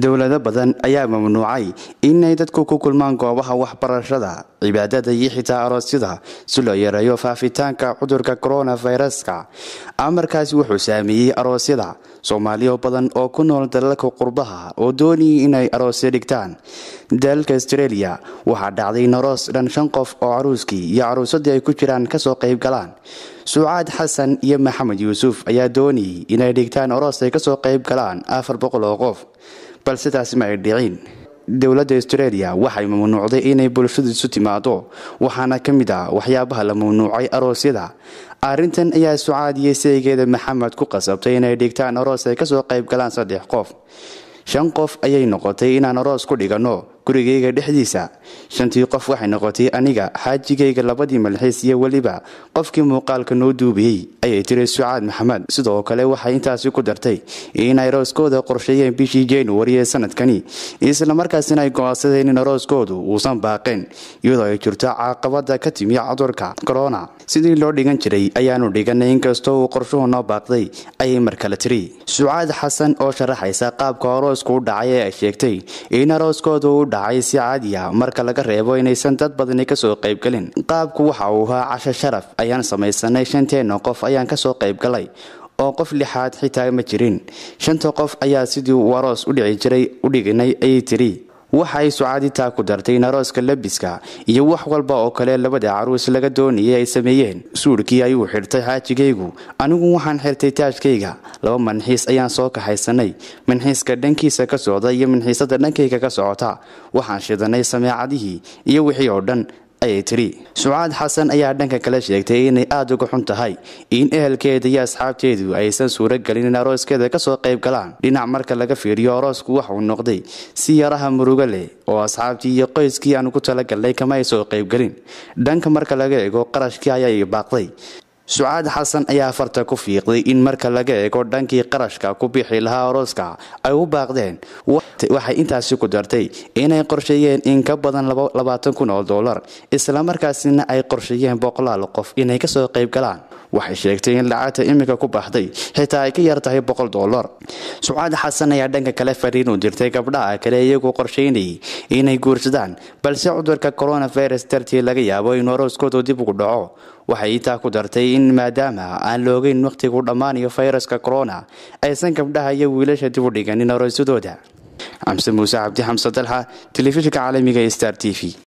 dowlado badan ayaa mamnuucay inay dadku ku kulmaan goobaha waxbarashada cibaadada iyo xitaa aroosyada si loo yareeyo faafitaanka cudurka koronaviruska amarkaasi wuxuu saameeyey aroosyada soomaaliyo badan oo ku nool dalalka qurbaha oo doonayay inay aroosyo dhigtaan dalalka astreeliya waxaa dhacday in aroos dhan shan qof oo caruuskii iyo caruusadii ay ku jiraan kasoo qayb galaan sucaad xasan iyo maxamed yuusuf ayaa doonayay inay dhigtaan aroos ay kasoo qayb galaan afar boqol oo qof balse taasi ma ay dhicin dowladda astreeliya waxay mamnuucday inay bulshadu isu timaado waxaana ka mid ah waxyaabaha la mamnuucay aroosyada arrintan ayaa sucaad iyo saygeeda maxamed ku qasabtay inay dhigtaan aroos ay kasoo qayb galaan saddex qof shan qof ayay noqotay inaan aroos ku dhiganno gurigayga dhexdiisa shantii qof waxay noqotay aniga xaajigayga labadii malxiis iyo weliba qofkii muuqaalka noo duubiyey ayay tiri sucaad maxamed sidoo kale waxay intaasi ku dartay in arooskooda qorsheeyeen bishii januari ee sanadkani islamarkaasina ay go-aansadeen in arooskoodu uusan baaqeen iyadoo ay jirto caqabada ka timi cudurka corona sidii loo dhigan jiray ayaanu dhiganay inkastoo uu qorshuhu noo baaqday ayay mar kale tiri sucaad xasan oo sharaxaysa qaabka aroosku u dhacay ee ay sheegtay in arooskooda u dhacay si caadiya marka laga reebo inaysan dad badani kasoo qaybgelin qaabku waxa uu ahaa casho sharaf ayaan samaysanay shanteena qof ayaan kasoo qaybgalay oo qof lixaad xitaa ma jirin shanta qof ayaa sidii uu aroos u dhici jiray u dhiganay ayay tiri waxa ay sucaaditaa ku dartay in arooska labiska iyo wax walba oo kale labada caruus laga doonayay ay sameeyeen suudhkii ayuu xidhtay xaajigaygu anigu waxaan xirtay taajkayga laba manxiis ayaan soo kaxaysanay manxiiska dhankiisa ka socda iyo manxiisada dhankayga ka socota waxaan shidanay sameecadihii iyo wixii oo dhan ayay tiri sucaad xasan ayaa dhanka kale sheegtay inay aada uga xun tahay in ehelkeeda iyo asxaabteedu aysan suuro gelin in arooskeeda kasoo qayb galaan dhinac marka laga fiiriyo aroosku waxauu noqday si yaraha murugo leh oo asxaabtii iyo qoyskii aan ugu talagalnay kama ay soo qaybgelin dhanka marka laga eego qarashkii ayay baaqday sucaad xasan ayaa farta ku fiiqday in marka laga eego dhankii qarashka ku bixi lahaa arooska ay u baaqdeen waxay intaasi ku dartay inay qorsheeyeen in ka badan labaatan kun oo dollar islamarkaasina ay qorsheeyeen boqolaal qof inay kasoo qayb galaan waxay sheegtay in lacagta iminka ku baxday xitaa ay ka yar tahay boqol dollar sucaad xasan ayaa dhanka kale fariin u dirtay gabdhaha kale iyagoo qorsheynayay inay guursadaan balse cudurka coronavirus dartii laga yaabo inuu arooskoodu dib ugu dhaco waxay intaa ku dartay in maadaama aan loogeyn wakhtigu dhammaanayo fayraska corona aysan gabdhaha iyo wiilasha dib u dhiganin aroosyadooda xamse muuse cabdi xamse dalxa telefishinka caalamiga star t v